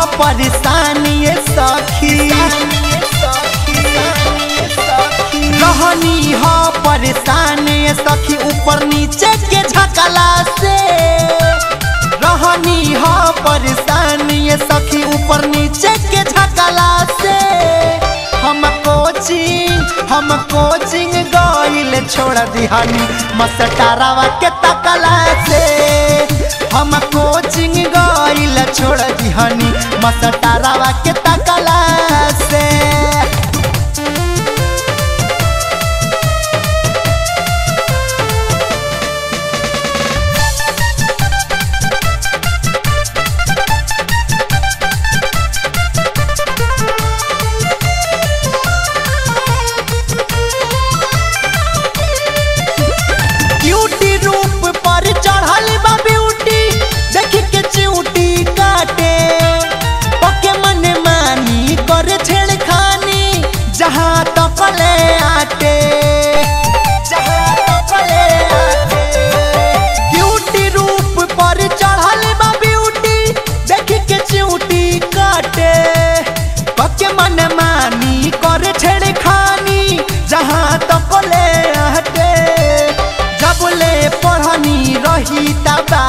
परेशानी ये सखी रहनी हो परेशानी ये सखी ऊपर नीचे के झकला से रहनी हो परेशानी ये सखी ऊपर नीचे के झकला से हम कोचिंग हम कोचिंग गइल छोड़ दिहानी मस्टरावा के तकला से हम कोचिंग गइल छोड़ दिहानी मस्टरावा के तकला से ब्यूटी रूप पर चढ़ल बा ब्यूटी देख के चिऊटी काटे पके मन मानी कर छेड़खानी जहाँ तकले आटे जहाँ तकले आटे ब्यूटी रूप पर चढ़ल बा ब्यूटी देख के चिऊटी काटे पके मन मानी कर छेड़खानी जहाँ तकले आटे जबले पढ़नी रही तबा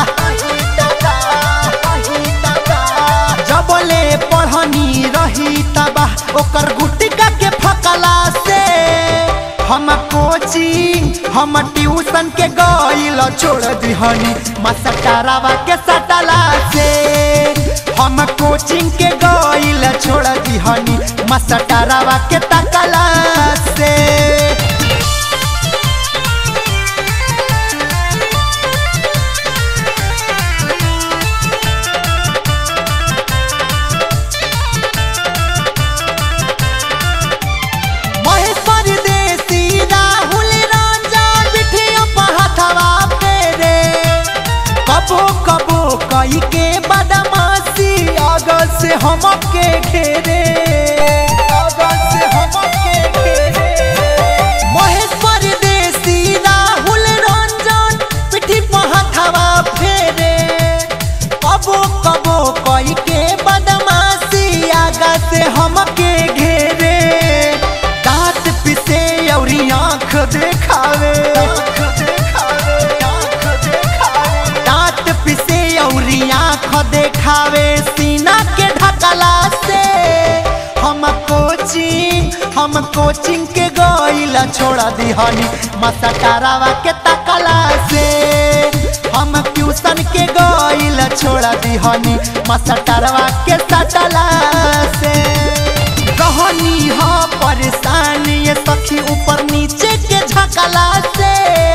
जबले पढ़नी रही तबा ओकर गुटिका के फकला से हम कोचिंग हम ट्यूशन के गइल छोड़ दिहनी मसटरावा के सटला से हम कोचिंग के गइल छोड़ दिहनी मसटरावा के तकला से महेश्वर देसी राहुल राजा बिठिया पहाथवा फेरे कबो कबो कई के बदमाशी अगल से हमके घेरे अगल से हमके घेरे महेश्वर देसी राहुल रंजन पिठी पहाथवा फेरे कबो कबो कई के बदमाशी आगा से हमके घेरे दांत पिसे और आँख देखावे दांत पिसे और आँख देखावे सीना के ढकला से हम कोचिंग हम कोचिंग के गइल छोड़ दिहनी मसटरावा के तकला से हम ट्यूशन के गइल छोड़ दिहनी मसटरवा के सटला से रहनी हो परेशानी ये सखी ऊपर नीचे के झकला से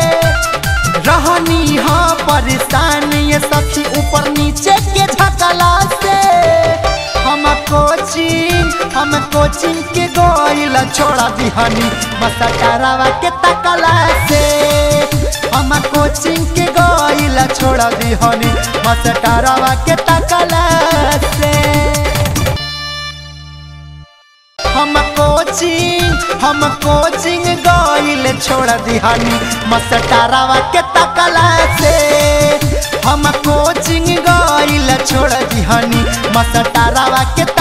रहनी हो परेशानी ये सखी ऊपर नीचे के झकला से हम कोचिंग हम कोचिंग के गइल छोड़ दिहनी मसटरवा के तकला से हम कोचिंग के गइल छोड़ दिहनी मसटरवा के तकला से हम कोचिंग हम कोचिंग गइल छोड़ दिहनी मस्टरावा के तकला से हम कोचिंग गइल छोड़ दिहनी मस्टरावा के